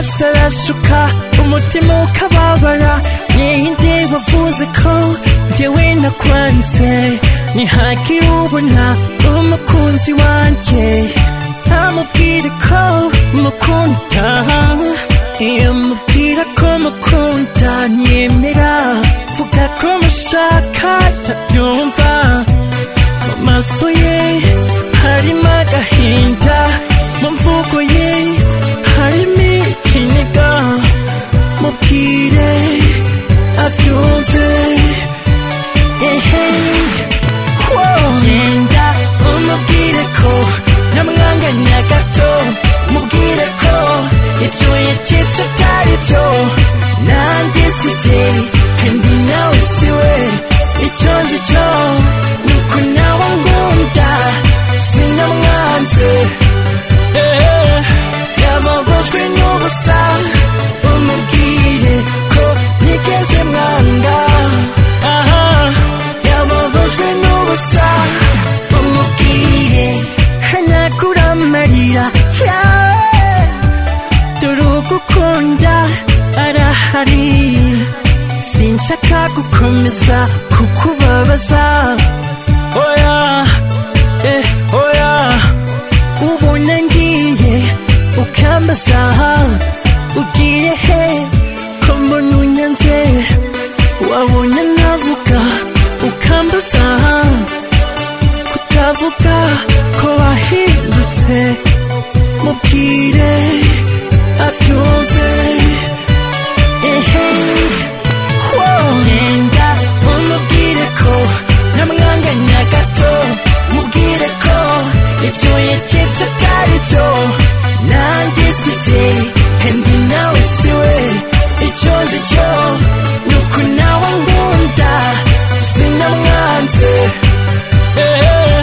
urasuka umutima ukababara ninde wavuze ko njyewe nakwanze ni haki ubona umukunzi wanjye ntamubwire ko mukunda iyo mubwira ko mukunda nyemera vuga ko mushaka ntabyumva mu maso ye harimo agahinda mu mvugo ye harimo ikiniga mubwire abyumve ehe Wow. genda umubwire ko namwanganya gato mubwire ko ibyo yatetse atari byo nanjye sijye kandi nawe siwe icyo nzi cyo ni uko nawe ngunda sinamwanze Eh, yababajwe n'ubusa umubwire ko ntigeze mwanga aha yababajwe n'ubusa umubwire ntakuramarira yawe dore ugukunda arahari sinshaka gukomeza kukubabaza oya eh oya ubona ngiye ukambaza ugiye he ko mbona unyanze wabona navuga ukambaza kutavuga ko wahindutse mubwire abyumve ehe Wow. genda umubwire ko namwanganya gato mubwire ko ibyo yatetse atari byo nanjye sijye kandi nawe siwe icyo nzi cyo ni uko nawe ngunda sinamwanze Eh,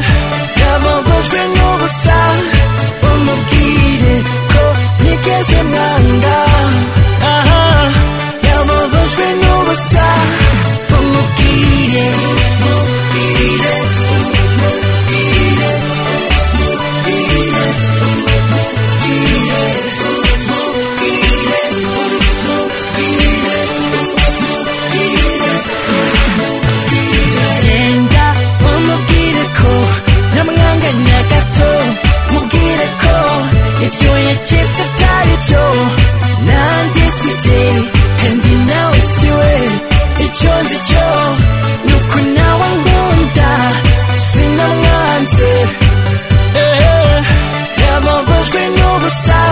yababajwe n'ubusa umubwire ko ntigeze mwanga aha yababajwe n'ubusa umubwire umubwire umubwire umubwire umubwire genda umubwire ko namwanganya gato mubwire ko ibyo yaketse atari byo nanjye sijye kandi nawe siwe icyo nzi cyo ni uko nawe ngunda sinamwanze Eh, yababajwe n'ubusa